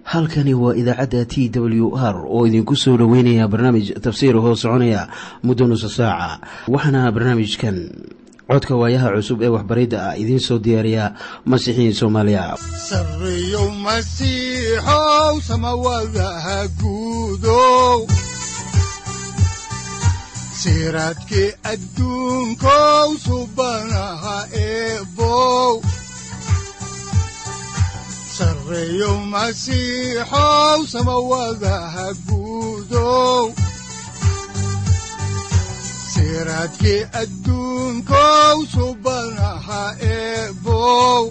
halkani waa idaacadda t w r oo idinku soo dhoweynaya barnaamij tafsiir hoo soconaya muddo nusa saaca waxaana barnaamijkan codka waayaha cusub ee waxbaridda ah idiin soo diyaariya masiixiin soomaaliya sareyow masiixow samawadaha guudow siraadkii adduunkow subanaha eebow sareyow masiixow samawadaha guudow siraadkii adduunkow subanaha eebow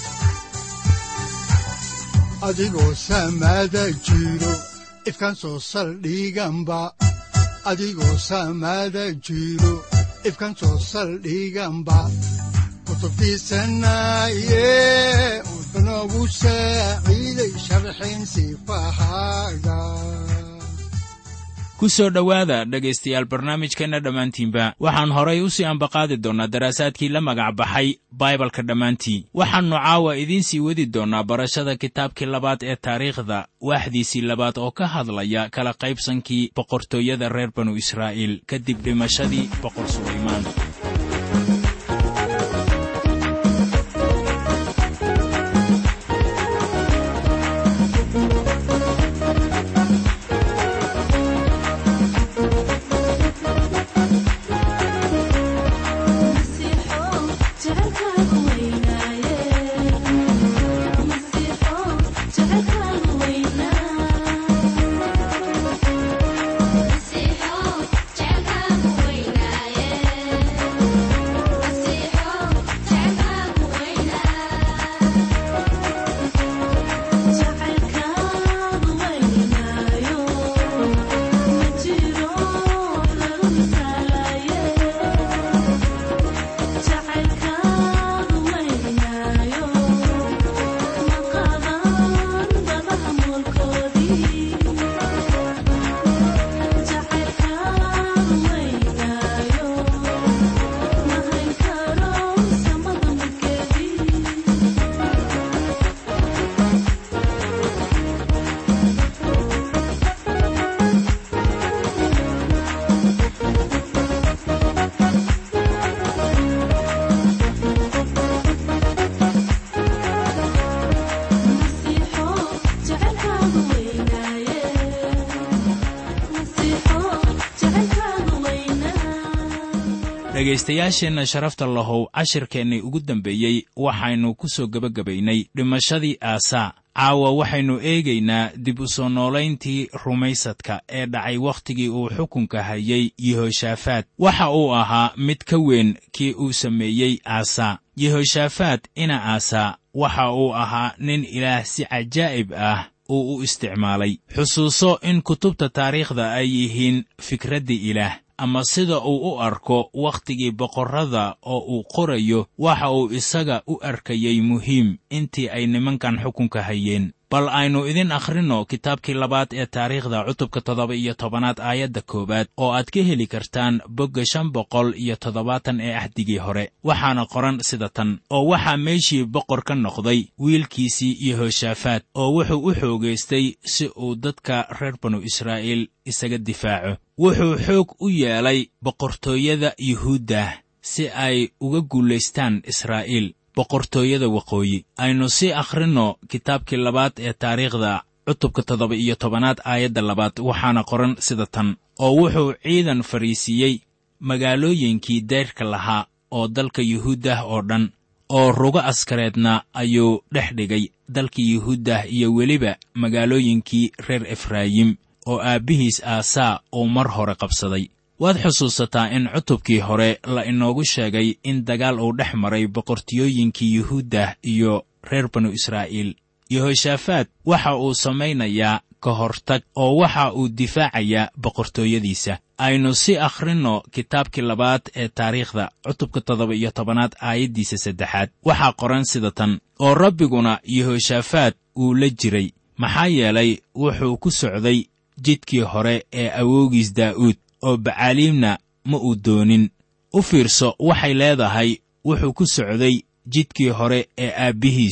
adigoo samada jiro ifkaan soo saldhiganba adigoo samada jiro ifkaan soo saldhiganba kutubtiisanaye wuxunogu saaciiday sharxin sifahaaga ku soo dhowaada dhegaystayaal barnaamijkeenna dhammaantiinba waxaan horay u sii ambaqaadi doonnaa daraasaadkii la magac baxay baibalka dhammaantii waxaannu caawa idiin sii wadi doonnaa barashada kitaabkii labaad ee taariikhda waaxdiisii labaad oo ka hadlaya kala qaybsankii boqortooyada reer banu israa'iil kadib dhimashadii boqor sulaymaan dhegaystayaasheenna sharafta lahow cashirkeennii ugu dambeeyey waxaynu ku soo gebagabaynay dhimashadii aasaa caawa waxaynu eegaynaa dib u soo noolayntii rumaysadka ee dhacay wakhtigii uu xukunka hayay yehoshaafaat waxa uu ahaa mid ka weyn kii uu sameeyey aasaa yehoshaafaat ina aasaa waxa uu ahaa nin ilaah si cajaa'ib ah uu u isticmaalay xusuuso in kutubta taariikhda ay yihiin fikraddii ilaah ama sida uu u arko wakhtigii boqorrada oo uu qorayo waxa uu isaga u arkayey muhiim intii ay nimankan xukunka hayeen bal aynu idin akhrinno kitaabkii labaad ee taariikhda cutubka toddoba iyo tobanaad aayadda koowaad oo aad ka heli kartaan bogga shan boqol iyo toddobaatan ee ahdigii hore waxaana qoran sida tan oo waxaa meeshii boqor ka noqday wiilkiisii yehoshaafaat oo wuxuu u xoogaystay si uu dadka reer banu israa'iil isaga difaaco wuxuu xoog u yeelay boqortooyada yuhuuddah si ay uga guulaystaan israa'iil boqortooyada waqooyi aynu sii akhrinno kitaabkii labaad ee taariikhda cutubka toddoba iyo tobanaad aayadda labaad waxaana qoran sida tan oo wuxuu ciidan fariisiiyey magaalooyinkii deyrka lahaa oo dalka yuhuuddah oo dhan oo rugo askareedna ayuu dhex dhigay dalkii yuhuuddah iyo weliba magaalooyinkii reer efraayim oo aabbihiis aasaa uu mar hore qabsaday waad xusuusataa in cutubkii hore la inoogu sheegay in dagaal uu dhex maray boqortiyooyinkii yuhuuddah iyo reer banu israa'iil yehoshaafaat waxa uu samaynayaa ka hortag oo waxa uu difaacayaa boqortooyadiisa aynu si akhrinno kitaabkii labaad ee taariikhda cutubka toddoba iyo tobanaad aayaddiisa saddexaad waxaa qoran sida tan oo rabbiguna yehoshaafaat uu la jiray maxaa yeelay wuxuu ku socday jidkii hore ee awoogiis daa'uud oo bacaaliimna ma uu doonin u fiirso waxay leedahay wuxuu ku socday jidkii hore ee aabbihiis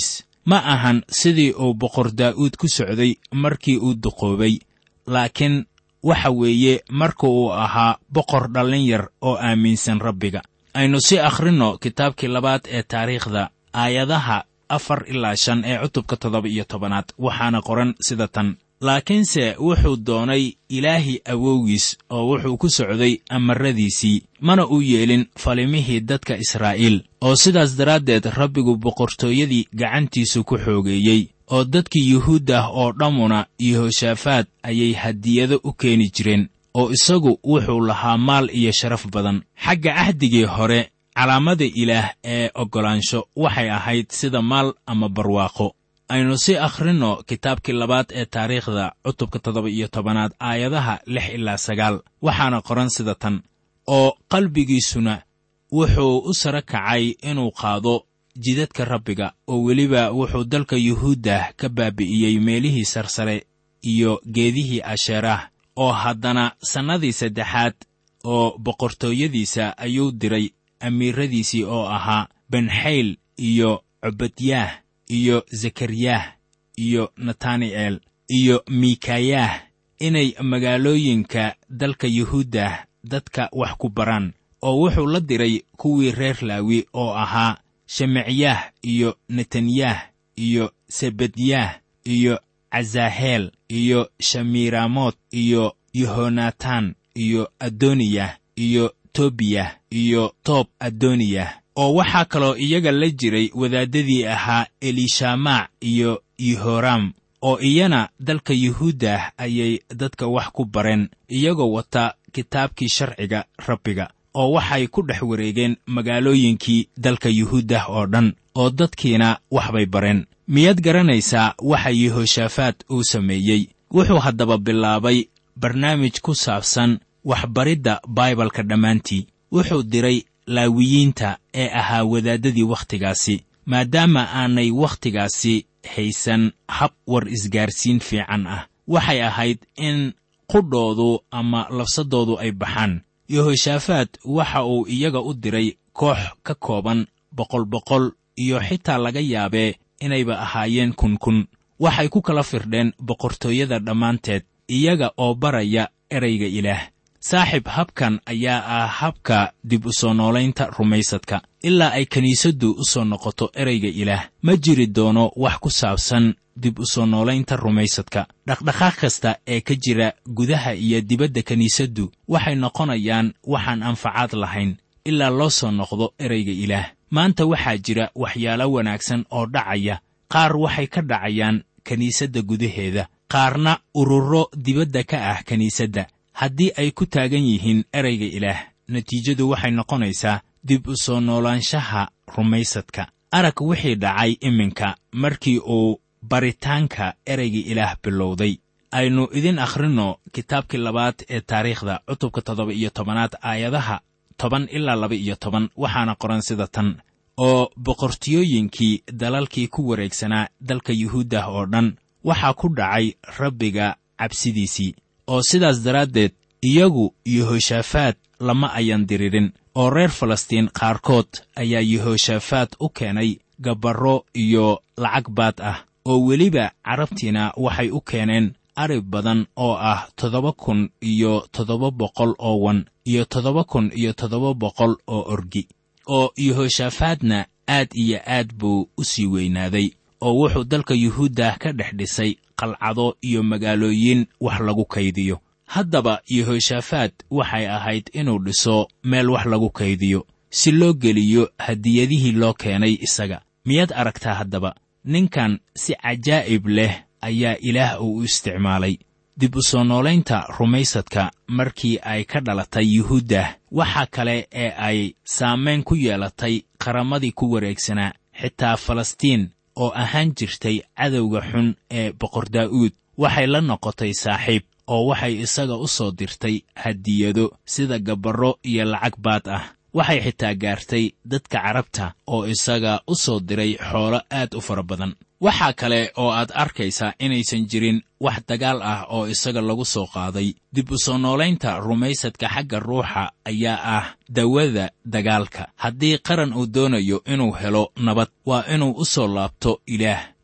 ma ahan sidii uu boqor daa'uud ku socday markii uu duqoobay laakiin waxa weeye marka uu ahaa boqor dhallin yar oo aaminsan rabbiga aynu si akhrinno kitaabkii labaad ee taariikhda aayadaha afar ilaa shan ee cutubka toddoba iyo tobanaad waxaana qoran sida tan laakiinse wuxuu doonay ilaahi awowgiis oo wuxuu ku socday amaradiisii mana uu yeelin falimihii dadka israa'iil oo sidaas daraaddeed rabbigu boqortooyadii gacantiisu ku xoogeeyey oo dadkii yuhuud ah oo dhammuna yehoshaafaad ayay hadiyado u keeni jireen oo isagu wuxuu lahaa maal iyo sharaf badan xagga cahdigii hore calaamada ilaah ee oggolaansho waxay ahayd sida maal ama barwaaqo aynu si akhrinno kitaabkii labaad ee taariikhda cutubka toddoba iyo tobanaad aayadaha lix ilaa sagaal waxaana qoran sida tan oo qalbigiisuna wuxuu u sara kacay inuu qaado jidadka rabbiga oo weliba wuxuu dalka yuhuuddah ka baabi'iyey meelihii sarsare iyo geedihii asheeraah oo haddana sannadii saddexaad oo boqortooyadiisa ayuu diray amiiradiisii oo ahaa benxayl iyo cobadyaah iyo zekariyah iyo natani'el iyo mikayah inay magaalooyinka dalka yuhuuddah dadka wax ku baraan oo wuxuu la diray kuwii reer laawi oo ahaa shemicyaah iyo netanyah iyo sebedyah iyo cazaaheel iyo shamiiramoot iyo yehonatan iyo adoniyah iyo tobiyah iyo toob adoniyah oo waxaa kaloo iyaga la jiray wadaaddadii ahaa elishamac iyo yehoram oo iyana dalka yuhuuddah ayay dadka wax ku bareen iyagoo wata kitaabkii sharciga rabbiga oo waxay ku dhex wareegeen magaalooyinkii dalka yuhuuddah oo dhan oo dadkiina waxbay bareen miyaad garanaysaa waxa yehoshaafaad uu sameeyey wuxuu haddaba bilaabay barnaamij ku saabsan waxbaridda baibalka dhammaantii wuxuu diray laawiyiinta ee ahaa wadaaddadii wakhtigaasi maadaama aanay wakhtigaasi haysan hab war isgaarsiin fiican ah waxay ahayd in qudhoodu ama labsadoodu ay baxaan yehoshaafaad waxa uu iyaga u diray koox ka kooban boqol boqol iyo xitaa laga yaabee inayba ahaayeen kun kun waxay ku kala firdheen boqortooyada dhammaanteed iyaga oo baraya erayga ilaah saaxib habkan ayaa ah habka dib u soo noolaynta rumaysadka ilaa ay kiniisaddu u soo noqoto erayga ilaah ma jiri doono wax ku saabsan dib u soo noolaynta rumaysadka dhaqdhaqaaq kasta ee ka jira gudaha iyo dibadda kiniisaddu waxay noqonayaan waxaan anfacaad lahayn ilaa loo soo noqdo erayga ilaah maanta waxaa jira waxyaalo wanaagsan oo dhacaya qaar waxay ka dhacayaan kiniisadda gudaheeda qaarna ururo dibadda ka ah kiniisadda haddii ay ku taagan yihiin erayga ilaah natiijadu waxay noqonaysaa dib u soo noolaanshaha rumaysadka arag wixii dhacay iminka markii uu baritaanka erayga ilaah bilowday aynu idin akhrinno kitaabkii labaad ee taariikhda cutubka toddoba iyo tobanaad aayadaha toban ilaa laba iyo toban waxaana qoran sida tan oo boqortiyooyinkii dalalkii ku wareegsanaa dalka yuhuuddah oo dhan waxaa ku dhacay rabbiga cabsidiisii oo sidaas daraaddeed iyagu yehoshaafaad lama ayan diririn oo reer falastiin qaarkood ayaa yehoshaafaad u keenay gabarro iyo lacag baad ah oo weliba carabtiina waxay u keeneen arib badan oo ah toddoba kun iyo toddoba boqol oo wan iyo toddoba kun iyo toddoba boqol oo orgi oo yehoshaafaadna aad iyo aad buu u sii weynaaday oo wuxuu dalka yuhuuddah ka dhex dhisay qalcado iyo magaalooyin wax lagu kaydiyo haddaba yehoshaafaad waxay ahayd inuu dhiso meel wax lagu kaydiyo si loo geliyo hadiyadihii loo keenay isaga miyaad aragtaa haddaba ninkan si cajaa'ib leh ayaa ilaah uu u isticmaalay dib u soo noolaynta rumaysadka markii ay ka dhalatay yuhuuddah waxa kale ee ay saamayn ku yeelatay qaramadii ku wareegsanaa xitaa falastiin oo ahaan jirtay cadowga xun ee boqor daa'uud waxay la noqotay saaxiib oo waxay isaga u soo dirtay hadiyado sida gabarro iyo lacag baad ah waxay xitaa gaartay dadka carabta oo isaga u soo diray xoolo aad u fara badan waxaa kale oo aad arkaysaa inaysan jirin wax dagaal ah oo isaga lagu soo qaaday dib u soo noolaynta rumaysadka xagga ruuxa ayaa ah dawada dagaalka haddii qaran uu doonayo inuu helo nabad waa inuu u soo laabto ilaah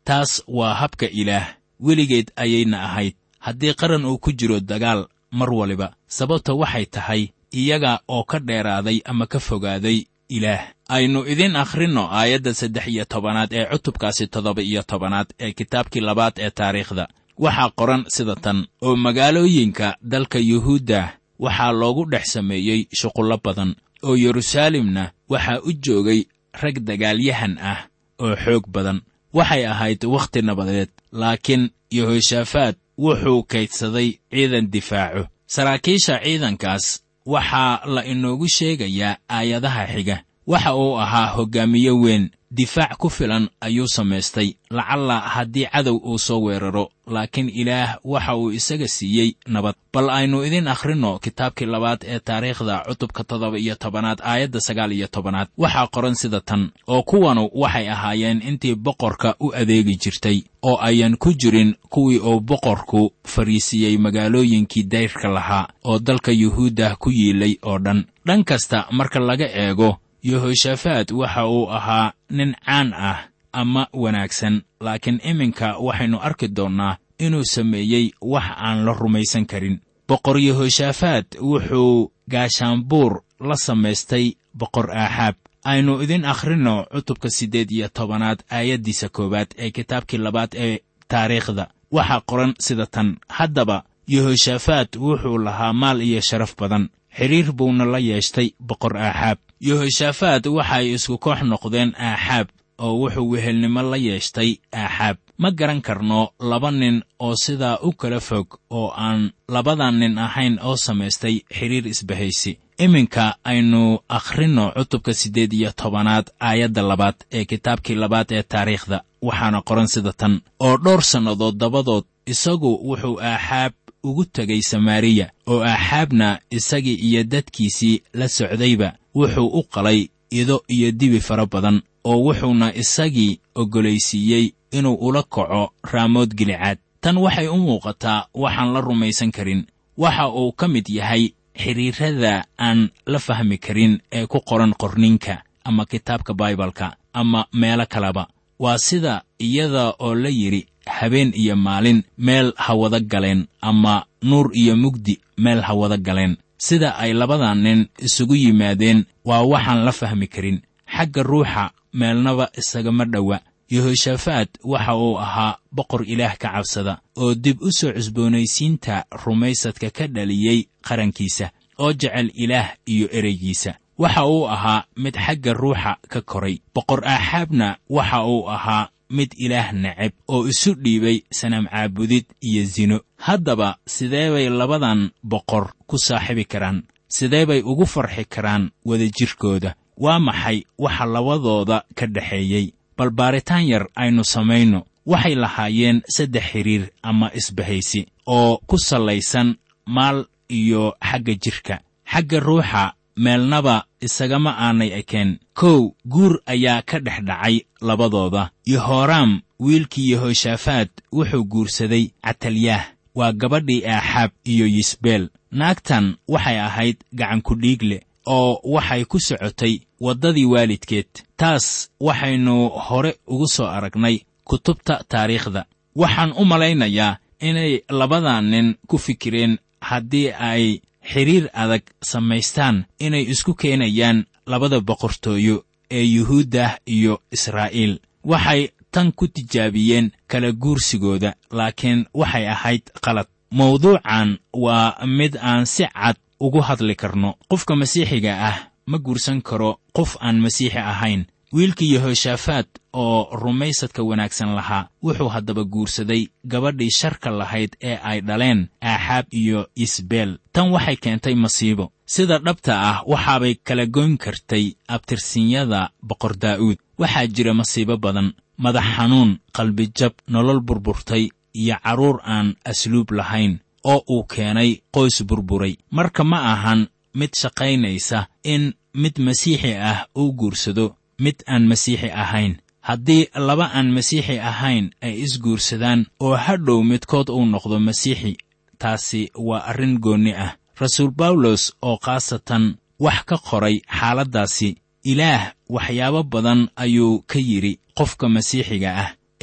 taas waa habka ilaah weligeed ayayna ahayd haddii qaran uu ku jiro dagaal mar waliba sababta waxay tahay iyaga oo ka dheeraaday ama ka fogaaday ilaah aynu idin akhrinno aayadda saddex iyo tobanaad ee cutubkaasi toddoba iyo tobanaad ee kitaabkii labaad ee taariikhda waxaa qoran sida tan oo magaalooyinka dalka yuhuudda waxaa loogu dhex sameeyey shuqullo badan oo yeruusaalemna waxaa u joogay rag dagaalyahan ah oo xoog badan waxay ahayd wakhti nabadeed laakiin yehoshaafaat wuxuu kaydsaday ciidan difaaco saraakiisha ciidankaas waxaa la inoogu sheegayaa aayadaha xiga waxa uu ahaa hoggaamiye weyn difaac ku filan ayuu samaystay lacalla haddii cadow uu soo weeraro laakiin ilaah waxa uu isaga siiyey nabad bal aynu idin akhrinno kitaabkii labaad ee taariikhda cutubka toddoba iyo tobanaad aayadda sagaal iyo tobanaad waxaa qoran sida tan oo kuwanu waxay ahaayeen intii boqorka u adeegi jirtay oo ayan ku jirin kuwii uu boqorku fariisiiyey magaalooyinkii dayrka lahaa oo dalka yuhuudda ku yiilay oo dhan dhan kasta marka laga eego yehoshaafaat waxa uu ahaa nin caan ah ama wanaagsan laakiin iminka waxaynu arki doonnaa inuu sameeyey wax aan la rumaysan karin boqor yehoshaafaat wuxuu gaashaanbuur la samaystay boqor aaxaab aynu idin akhrinno cutubka siddeed iyo tobanaad aayaddiisa koowaad ee kitaabkii labaad ee taariikhda waxaa qoran sida tan haddaba yehoshaafaat wuxuu lahaa maal iyo sharaf badan xidhiir buuna la yeeshtay boqor aaxaab yehoshaafaat waxay isku koox noqdeen aaxaab oo wuxuu wehelnimo la yeeshtay aaxaab ma garan karno laba nin oo sidaa u kala fog oo aan labadan nin ahayn oo samaystay xidhiir isbahaysi iminka aynu akhrinno cutubka siddeed iyo tobanaad aayadda labaad ee kitaabkii labaad ee taariikhda waxaana qoran sida tan oo dhowr sannadood dabadood isagu wuxuu aaxaab ugu tegay samaariya oo aaxaabna isagii iyo dadkiisii la socdayba wuxuu u qalay ido iyo dibi fara badan oo wuxuuna isagii oggolaysiiyey inuu ula kaco raamood gilicaad tan waxay u muuqataa waxaan la rumaysan karin waxa uu ka mid yahay xidhiirrada aan la fahmi karin ee ku qoran qorninka ama kitaabka baibalka ama meelo kaleba waa sida iyada oo la yidhi habeen iyo maalin meel ha wada galeen ama nuur iyo mugdi meel ha wada galeen sida ay labadan nin isugu yimaadeen waa waxaan la fahmi karin xagga ruuxa meelnaba isagama dhowa yehoshaafaat waxa uu ahaa boqor ilaah ka cabsada oo dib u soo cusboonaysiinta rumaysadka ka dhaliyey qarankiisa oo jecel ilaah iyo ereygiisa waxa uu ahaa mid xagga ruuxa ka koray boqor aaxaabna waxa uu ahaa mid ilaah neceb oo isu dhiibay sanam caabudid iyo sino haddaba sidee bay labadan boqor ku saaxibi karaan sidee bay ugu farxi karaan wadajirkooda waa maxay waxa labadooda ka dhexeeyey bal baaritaan yar aynu samayno waxay lahaayeen saddex xidhiir ama isbahaysi oo ku sallaysan maal iyo xagga jidhka xagga ruuxa meelnaba isagama aanay ekeen kow guur ayaa ka dhex dhacay labadooda yehoraam wiilkii yehoshaafaat wuxuu guursaday catalyaah waa gabadhii aaxaab iyo yisbeel naagtan waxay ahayd gacankudhiig leh oo waxay ku socotay waddadii waalidkeed taas waxaynu hore ugu soo aragnay kutubta taariikhda waxaan u malaynayaa inay labadan nin ku fikireen haddii ay xidhiir adag samaystaan inay isku keenayaan labada boqortooyo ee yuhuuddah iyo israa'iil waxay tan ku tijaabiyeen kala guursigooda laakiin waxay ahayd qalad mawduucan waa mid aan si cad ugu hadli karno qofka masiixiga ah ma guursan karo qof aan masiixi ahayn wiilkii yehoshaafaat oo rumaysadka wanaagsan lahaa wuxuu haddaba guursaday gabadhii sharka lahayd ee ay dhaleen aaxaab iyo isbeel tan waxay keentay masiibo sida dhabta ah waxaabay kala goyn kartay abtirsinyada boqor daa'uud waxaa jira masiibo badan madax xanuun qalbijab nolol burburtay iyo carruur aan asluub lahayn oo uu keenay qoys burburay marka ma ahan mid shaqaynaysa in mid masiixi ah uu guursado mid aan masiixi ahayn haddii laba aan masiixi ahayn ay isguursadaan oo hadhow midkood uu noqdo masiixi taasi waa arrin goonni ah rasuul bawlos oo khaasatan wax ka qoray xaaladdaasi ilaah waxyaabo badan ayuu ka yidhi qofka masiixiga ah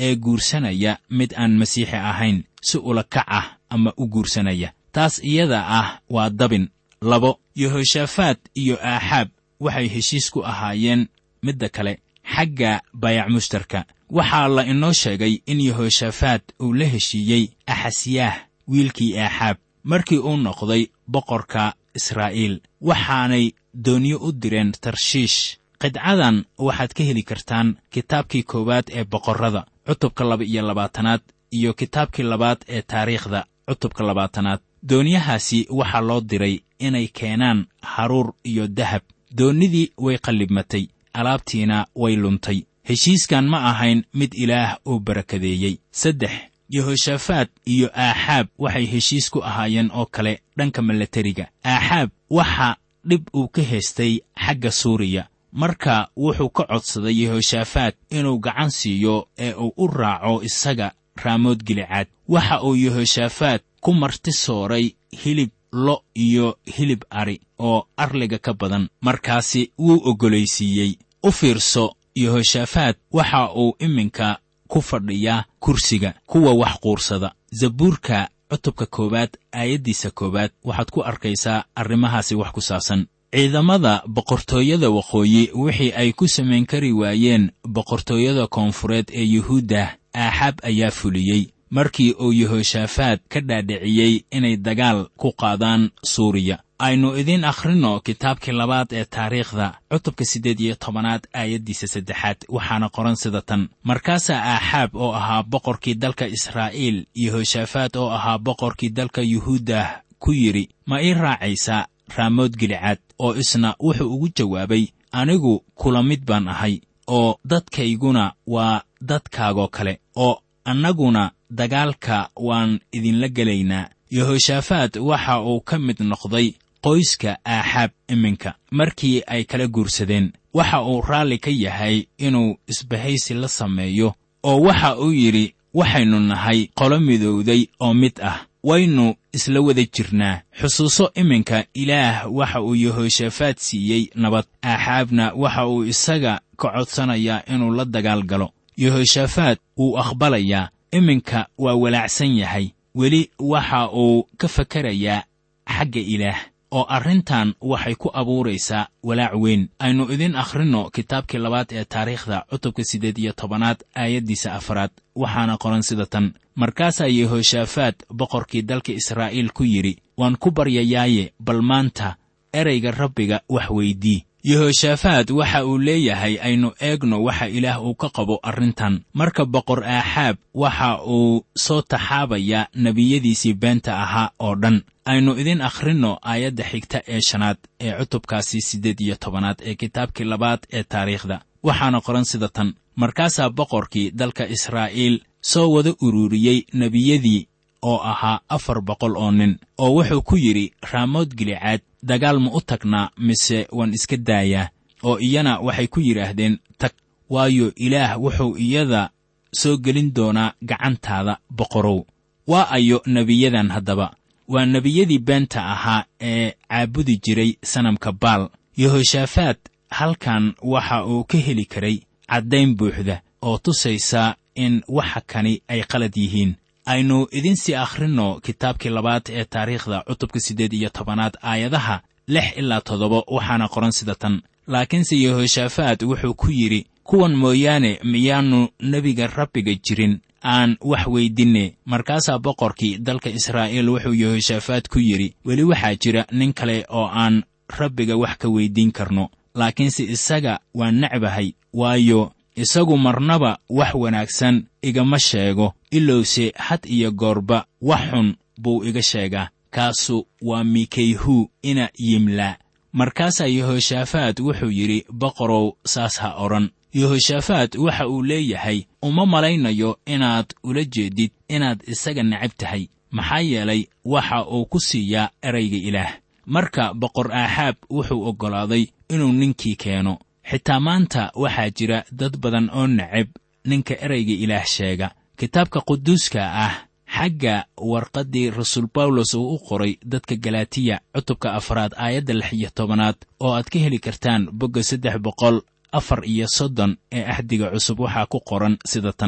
ee guursanaya mid aan masiixi ahayn si ula kac ah ama u guursanaya taas iyada ah waa dabin labo yehoshaafaat iyo aaxaab waxay heshiis ku ahaayeen midda kale xagga baayac mushtarka waxaa la inoo sheegay in yehoshaafaat uu la heshiiyey axasyaah wiilkii aaxaab markii uu noqday boqorka israa'iil waxaanay doonyo u direen tarshiish qidcadan waxaad ka heli kartaan kitaabkii koowaad ee boqorrada cutubka laba iyo labaatanaad iyo kitaabkii labaad ee taariikhda cutubka labaatanaad doonyahaasi waxaa loo diray inay keenaan haruur iyo dahab doonnidii way qallibmatay alaabtiina way luntay heshiiskan ma ahayn mid ilaah uu barakadeeyey saddex yehoshaafaat iyo aaxaab waxay heshiis ku ahaayeen oo kale dhanka milatariga aaxaab waxa dhib uu ka haystay xagga suuriya marka wuxuu ka codsaday yehoshaafaat inuu gacan siiyo ee uu u raaco isaga raamood gilicaad waxa uu yehoshaafaat ku marti sooray hilib lo iyo hilib ari oo arliga ka badan markaasi wuu oggolaysiiyey u fiirso yehoshaafaat waxa uu iminka ku fadhiyaa kursiga kuwa wax quursada zabuurka cutubka koowaad aayaddiisa koowaad waxaad ku arkaysaa arrimahaasi wax ku saabsan ciidamada boqortooyada waqooyi wixii ay ku samayn kari waayeen boqortooyada koonfureed ee yuhuudda aaxaab ayaa fuliyey markii uu yehoshaafaat ka dhaadhiciyey inay dagaal ku qaadaan suuriya aynu idiin akhrinno kitaabkii labaad ee taariikhda cutubka siddeed iyo tobanaad aayaddiisa saddexaad waxaana qoran sida tan markaasaa aaxaab oo ahaa boqorkii dalka israa'iil yehoshaafaat oo ahaa boqorkii dalka yuhuuddah ku yidhi ma ii raacaysaa raamood gilicaad oo isna wuxuu ugu jawaabay anigu kula mid baan ahay oo dadkayguna waa dadkaagoo kale oo annaguna dagaalka waan idinla gelaynaa yehoshaafaat waxa uu ka mid noqday qoyska aaxaab iminka markii ay kala guursadeen waxa uu raalli ka yahay inuu isbahaysi la sameeyo oo waxa uu yidhi waxaynu nahay qolo midowday oo mid ah waynu isla wada jirnaa xusuuso iminka ilaah waxa uu yehoshaafaat siiyey nabad aaxaabna waxa uu isaga ka codsanayaa inuu la dagaal galo yehoshaafaat wuu aqbalayaa iminka waa walaacsan yahay weli waxa uu ka fakerayaa xagga ilaah oo arrintan waxay ku abuuraysaa walaac weyn aynu idin akhrinno kitaabkii labaad ee taariikhda cutubka siddeed iyo tobanaad aayaddiisa afaraad waxaana qoran sida tan markaasaa yehoshaafaat boqorkii dalka israa'iil ku yidhi waan ku baryayaaye bal maanta erayga rabbiga wax weydii yehoshaafaat waxa uu leeyahay aynu eegno waxa ilaah uu ka qabo arrintan marka boqor aaxaab waxa uu soo taxaabayaa nebiyadiisii beenta ahaa oo dhan aynu idin akhrinno aayadda xigta ee shanaad ee cutubkaasi siddeed iyo tobanaad ee kitaabkii labaad ee taariikhda waxaana qoran sida tan markaasaa boqorkii dalka israa'iil soo wada ururiyey nebiyadii oo ahaa afar boqol oo nin oo wuxuu ku yidhi raamood gilicaad dagaal ma u tagnaa mise waan iska daayaa oo iyana waxay ku yidhaahdeen tag waayo ilaah wuxuu iyada soo gelin doonaa gacantaada boqorow waa ayo nebiyadan haddaba waa nebiyadii beenta ahaa ee caabudi jiray sanamka baal yehoshaafaat halkan waxa uu ka heli karay caddayn buuxda oo tusaysa in waxa kani ay qalad yihiin aynu idinsii akhrinno kitaabkii labaad ee taariikhda cutubka siddeed iyo tobanaad aayadaha lix ilaa toddoba waxaana qoran sida tan laakiinse yehoshaafaat wuxuu ku yidhi kuwan mooyaane miyaannu nebiga rabbiga jirin aan wax weydinne markaasaa boqorkii dalka israa'iil wuxuu yehoshaafaat ku yidhi weli waxaa jira nin kale oo aan rabbiga wax ka weyddiin karno laakiinse isaga waan necbahay waayo isagu marnaba wax wanaagsan igama sheego ilowse had iyo goorba wax xun buu iga sheegaa kaasu waa mikayhu ina yimlaa markaasaa yehoshaafaat wuxuu yidhi boqorow saas ha odhan yehoshaafaat waxa uu leeyahay uma malaynayo inaad ula jeedid inaad isaga necab tahay maxaa yeelay waxa uu ku siiyaa erayga ilaah marka boqor aaxaab wuxuu oggolaaday inuu ninkii keeno xitaa maanta waxaa jira dad badan oo necab ninka erayga ilaah sheega kitaabka quduuska ah xagga warqaddii rasuul bawlos uu u qoray dadka galatiya cutubka afraad aayadda lix iyo tobanaad oo aad ka heli kartaan bogga saddex boqol afar iyo soddon ee axdiga cusub waxaa ku qoran sida tan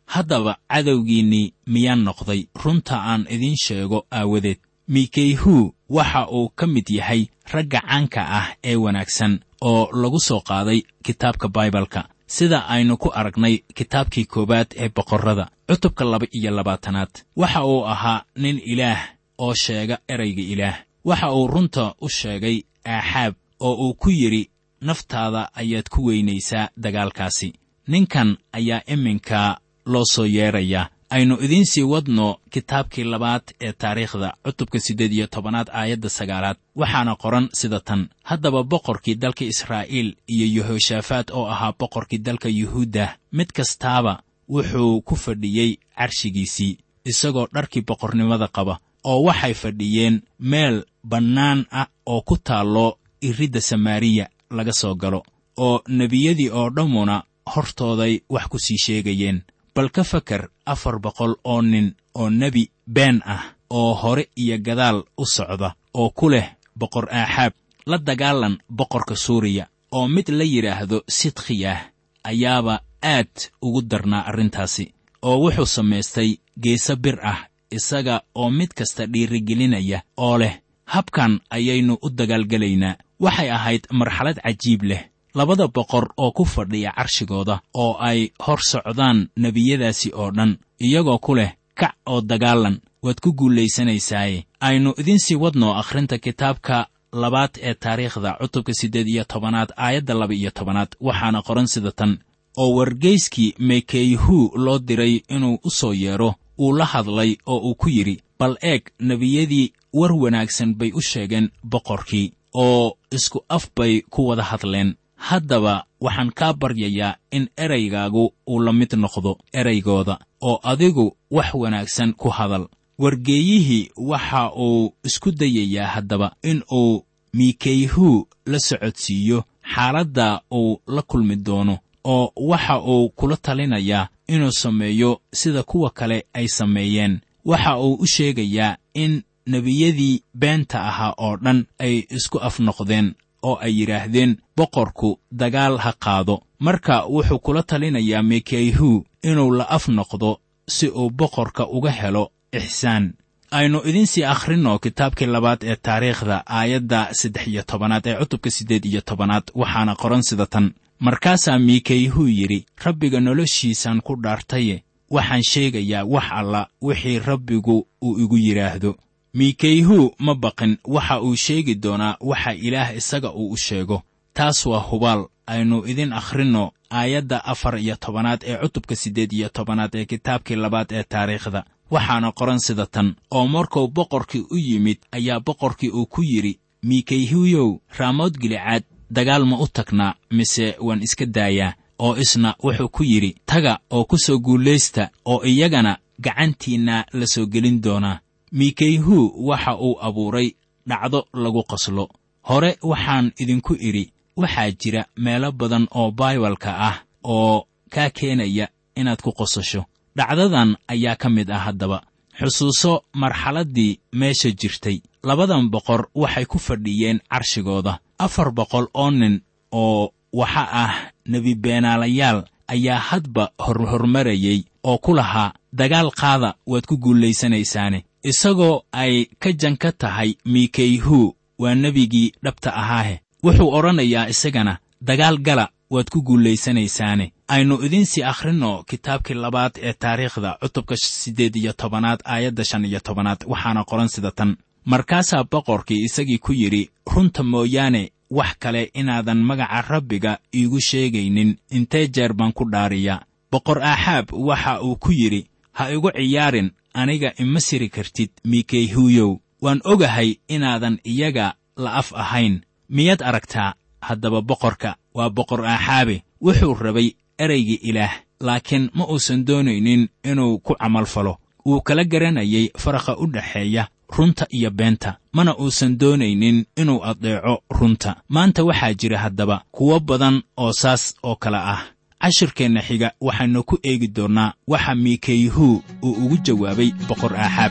haddaba cadowgiinnii miyaan noqday runta aan idiin sheego aawadeed mikeyhu waxa uu ka mid yahay ragga caanka ah ee wanaagsan oo lagu soo qaaday kitaabka baibalka sida aynu ku aragnay kitaabkii koowaad ee boqorrada cutubka laba iyo labaatanaad waxa uu ahaa nin ilaah oo sheega erayga ilaah waxa uu runta u sheegay aaxaab oo uu ku yidhi naftaada ayaad ku weynaysaa dagaalkaasi ninkan ayaa iminka loo soo yeedrayaa aynu idiin sii wadno kitaabkii labaad ee taariikhda cutubka siddeed iyo tobanaad aayadda sagaalaad waxaana qoran sida tan haddaba boqorkii dalka israa'iil iyo yehoshaafaat oo ahaa boqorkii dalka yuhuudda mid kastaaba wuxuu ku fadhiyey carshigiisii isagoo dharkii boqornimada qaba oo waxay fadhiyeen meel bannaan ah oo ku taallo iridda samaariya laga soo galo oo nebiyadii oo dhammuna hortooday wax ku sii sheegayeen bal ka fakar afar boqol oo nin oo nebi been ah oo hore iyo gadaal u socda oo ku leh boqor aaxaab la dagaalan boqorka suuriya oo mid la yidhaahdo sidkhiyah ayaaba aad ugu darnaa arrintaasi oo wuxuu samaystay geese bir ah isaga oo mid kasta dhiirigelinaya oo leh habkan ayaynu u dagaalgelaynaa waxay ahayd marxalad cajiib leh labada boqor oo ku fadhiya carshigooda oo ay hor socdaan nebiyadaasi oo dhan iyagoo ku leh kac oo dagaalan waad ku guulaysanaysaaye aynu idiin sii wadno akhrinta kitaabka labaad ee taariikhda cutubka siddeed iyo tobanaad aayadda laba iyo tobanaad waxaana qoran sida tan oo wargeyskii mekeyhu loo diray inuu u soo yeedho uu la hadlay oo uu ku yidhi bal eeg nebiyadii war wanaagsan bay u sheegeen boqorkii oo isku af bay ku wada hadleen haddaba waxaan kaa baryayaa in eraygaagu uu la mid noqdo eraygooda oo adigu wax wanaagsan ku hadal wargeeyihii waxa uu isku dayayaa haddaba in uu mikeyhu la socodsiiyo xaaladda uu la kulmi doono oo waxa uu kula talinayaa inuu sameeyo sida kuwa kale ay sameeyeen waxa uu u sheegayaa in nebiyadii beenta ahaa oo dhan ay isku af noqdeen oo ay yidhaahdeen boqorku dagaal ha qaado marka wuxuu kula talinayaa mikeyhu inuu la af noqdo si uu boqorka uga helo ixsaan aynu idiinsii akhrinno kitaabkii labaad ee taariikhda aayadda saddex iyo tobanaad ee cutubka siddeed iyo tobanaad waxaana qoran sida tan markaasaa mikeyhu yidhi rabbiga noloshiisaan ku dhaartaye waxaan sheegayaa wax alla wixii rabbigu uu igu yidhaahdo mikeyhu ma baqin waxa uu sheegi doonaa waxa ilaah isaga uu u sheego taas waa hubaal aynu idin akhrinno aayadda afar iyo tobanaad ee cutubka siddeed iyo tobanaad ee kitaabkii labaad ee taariikhda waxaana qoran sida tan oo markuu boqorkii u yimid ayaa boqorkii uu ku yidhi mikeyhuyow raamood gilicaad dagaal ma u tagnaa mise waan iska daayaa oo isna wuxuu ku yidhi taga oo ku soo guulaysta oo iyagana gacantiinna la soo gelin doonaa mikeyhu waxa uu abuuray dhacdo lagu qoslo hore waxaan idinku idhi waxaa jira meelo badan oo baibalka ah oo kaa keenaya inaad ku qosasho dhacdadan ayaa ka mid ah haddaba xusuuso marxaladdii meesha jirtay labadan boqor waxay ku fadhiyeen carshigooda afar boqol oo nin oo waxa ah nebi beenaalayaal ayaa hadba horhormarayey oo ku lahaa dagaal qaada waad ku guulaysanaysaane isagoo ay ka janka tahay mikeyhu waa nebigii dhabta ahaahe wuxuu odhanayaa isagana dagaal gala waad ku guulaysanaysaane aynu idiinsii akhrinno kitaabkii labaad ee taariikhda cutubka siddeed iyo tobanaad aayadda shan iyo tobanaad waxaana qoran sida tan markaasaa boqorkii isagii ku yidhi runta mooyaane wax kale inaadan magaca rabbiga iigu sheegaynin intee jeer baan ku dhaariyaa boqor aaxaab waxa uu ku yidhi ha igu ciyaarin aniga ima siri kartid mikeyhuyow waan ogahay inaadan iyaga la af ahayn miyaad aragtaa haddaba boqorka waa boqor aaxaabe wuxuu rabay eraygii ilaah laakiin ma uusan doonaynin inuu ku camalfalo wuu kala garanayay faraqa u dhexeeya runta iyo beenta mana uusan doonaynin inuu addeeco runta maanta waxaa jira haddaba kuwo badan oo saas oo kale ah cashirkeenna xiga waxaynu ku eegi doonnaa waxa mikeyhu uu ugu jawaabay boqor aaxaab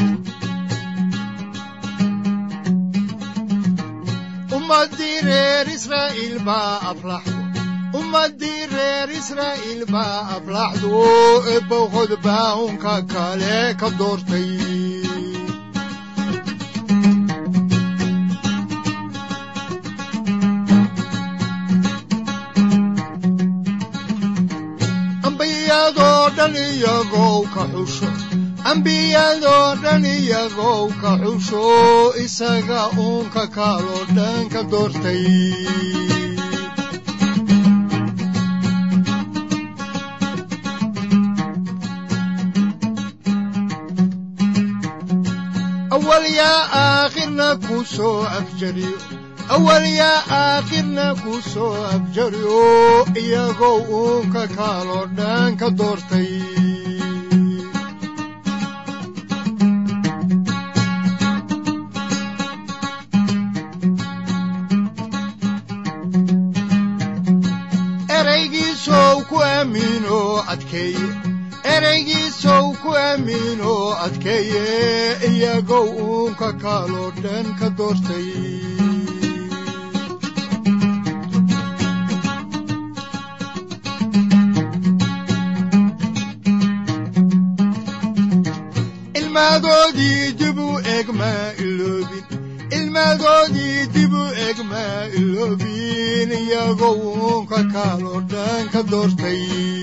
ummadii reer israa'iil baa aflaxdo ummaddii reer israa'iil baa aflaxdo eebowhod baa unka kale ka doortay ambiyadoo dhan iyagow ka xusho ambiyadoo dhan iyagow ka xusho isaga uunka kaaloo dhan ka doortay awal yaa aakhirna ku soo afjariyo awal yaa aakhirna ku soo afjariyo iyagoo uunka kaaloo dhan ka doortay eraygiisow ku amiino adkeeye eraygiisow ku amiino adkeeye iyagow uunka kaaloo dhan ka doortay ilmaadoodii dib u eg maa iloobin ilmaadoodii dib u eg maa iloobin iyagoo uunka kaaloo dhan ka doortay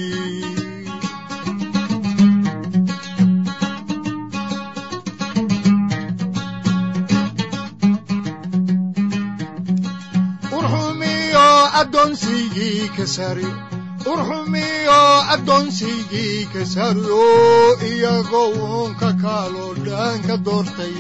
urxumiyo addoonsigii ka sari urxumiyo addoonsigii ka sariyo iyagoo uunka kaaloo dhan ka doortay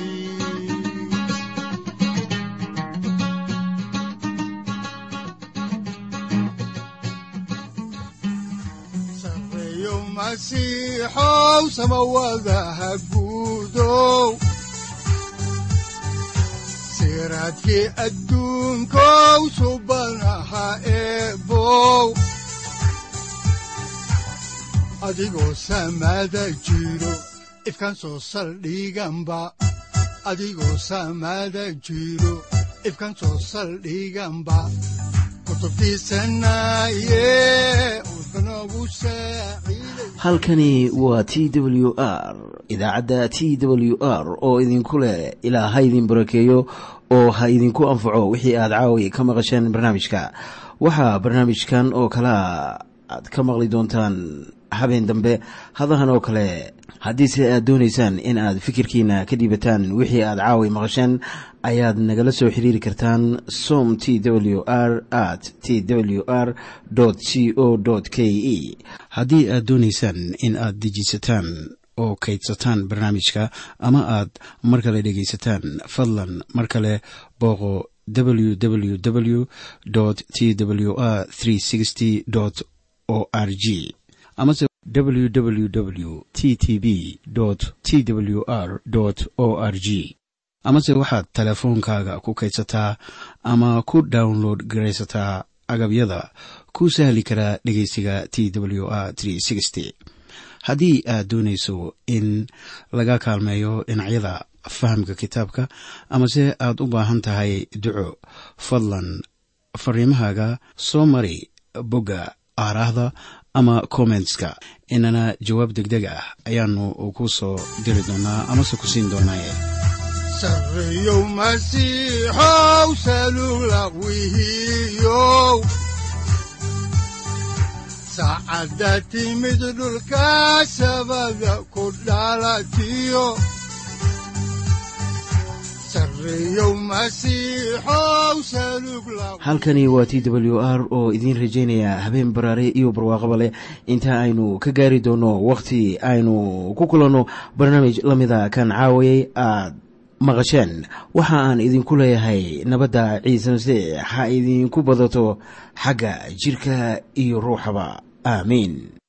sareeyo masiixow samawadaha guudow siraadkii adduunkow subanaha eebow adigoo samada jiro ifkan soo saldhiganba adigoo samada jiro ifkan soo saldhiganba halkani waa t w r idaacadda t w r oo idinku leh ilaa ha idin barakeeyo oo ha idinku anfaco wixii aad caawi ka maqasheen barnaamijka waxaa barnaamijkan oo kalaa aad ka maqli doontaan habeen dambe hadahan oo kale haddiise aad doonaysaan in aad fikirkiina ka dhiibataan wixii aad caawi maqasheen ayaad nagala soo xiriiri kartaan som t w r at t w r c o k e haddii aad doonaysaan in aad dejiisataan oo kaydsataan barnaamijka ama aad mar kale dhegaysataan fadlan mar kale booqo www t w r o r g amase www t t b t w r o r g amase waxaad teleefoonkaaga ku kaydsataa ama ku download garaysataa agabyada ku sahli karaa dhegeysiga t w r haddii aad doonayso in laga kaalmeeyo dhinacyada fahamka kitaabka amase aad u baahan tahay duco fadlan fariimahaaga soo mari bogga aaraahda ama kommentska inana jawaab degdeg ah ayaanu ku soo diri doonaa amase ku siin doonaaye sareeyow masiixow salugla wihiyow saacadda timid dhulka sabada ku dhalatiyo sareeyow masiixow salug la halkani waa t w r oo idiin rajaynaya habeen baraare iyo barwaaqaba leh inta aynu ka gaari doono wakhti aynu ku kulanno barnaamij la mida kan caawayay aad maqasheen waxa aan idinku leeyahay nabadda ciise masiix ha idinku badato xagga jidhka iyo ruuxaba aamiin